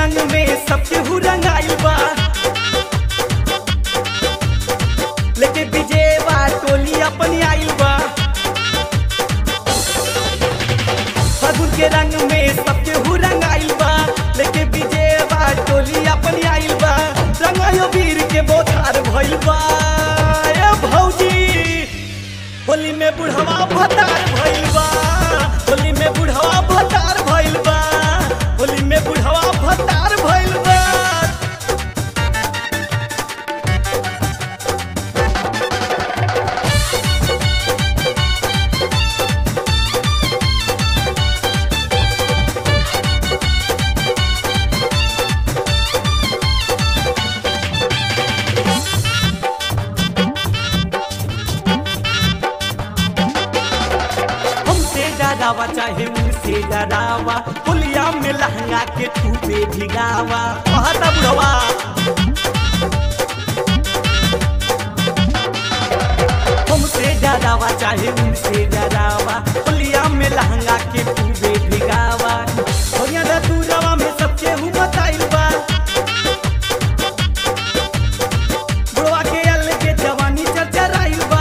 रंग में सबके हु रंगाइल बा लेके विजयवा टोली अपनी आइल बा फागुन के रंग में सबके हु रंगाइल बा लेके विजयवा टोली अपनी आइल बा रंगायो वीर के बोधार भइल बा ए भौजी होली में बुढ़वा भतार भइल बा होली में बुढ़वा भतार भइल बा होली में बुढ़वा भतार भइल बा हमसे डरावा चाहे उनसे डरावा पुलिया में लहंगा के टूपे भिगावा कहता बुढ़वा हमसे डरावा चाहे उनसे डरावा पुलिया में लहंगा के टूपे भिगावा होया दा दूरवा में सबके हूँ बताइल बा बुढ़वा के अल के जवानी चरचराइल बा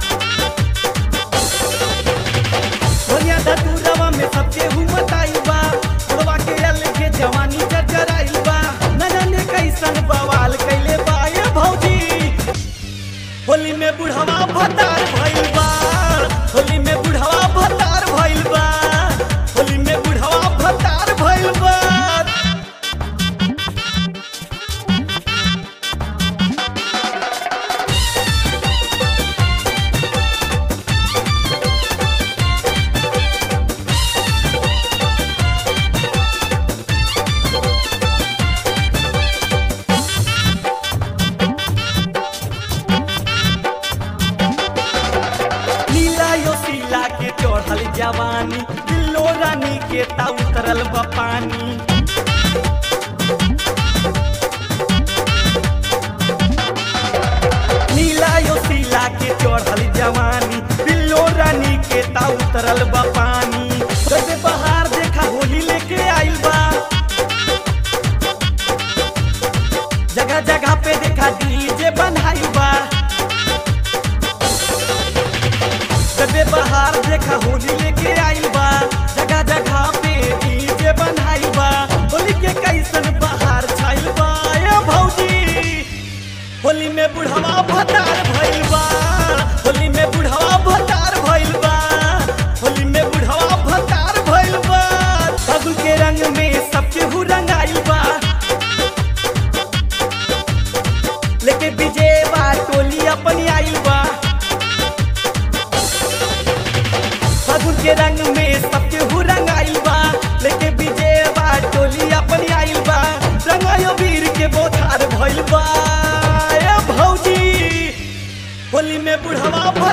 दुनिया दा दूरवा में सबके हुमत आइल बा बुढ़वा के अल के जवानी चरचराइल बा न जाने कैसन बवाल कैले बा ये भौजी होली में बुढ़वा भतार भइल बा होली में बुढ़वा भतार भइल बा होली में बुढ़वा भतार भइल बा नीला यो सीला के चढ़ल जवानी दिलो रानी के ता उतरल बा पानी नीला यो सीला के चढ़ल जवानी दिलो रानी के ता उतरल बा पानी जैसे बहार देखा होली लेके आइल बा जगह जगह पे देखा डीजे बनाइल बा कबे बहार देखा होली लेके आइल बा जगह जगह पे डीजे बनाइल बा होली के कैसन बहार छाइल बा ए भौजी होली में बुढ़वा भतार भइल बा होली में बुढ़वा भतार भइल बा होली में बुढ़वा भतार भइल बा फागुन के रंग में सबके हु रंगाइल बा लेके विजयवा टोली अपनी आइल बा फागुन के रंग में सबके हु रंगाइल बा लेके विजयवा टोली अपनी आइल बा रंगायो वीर के बोधार भइल बा ए भौजी होली में बुढ़वा भइल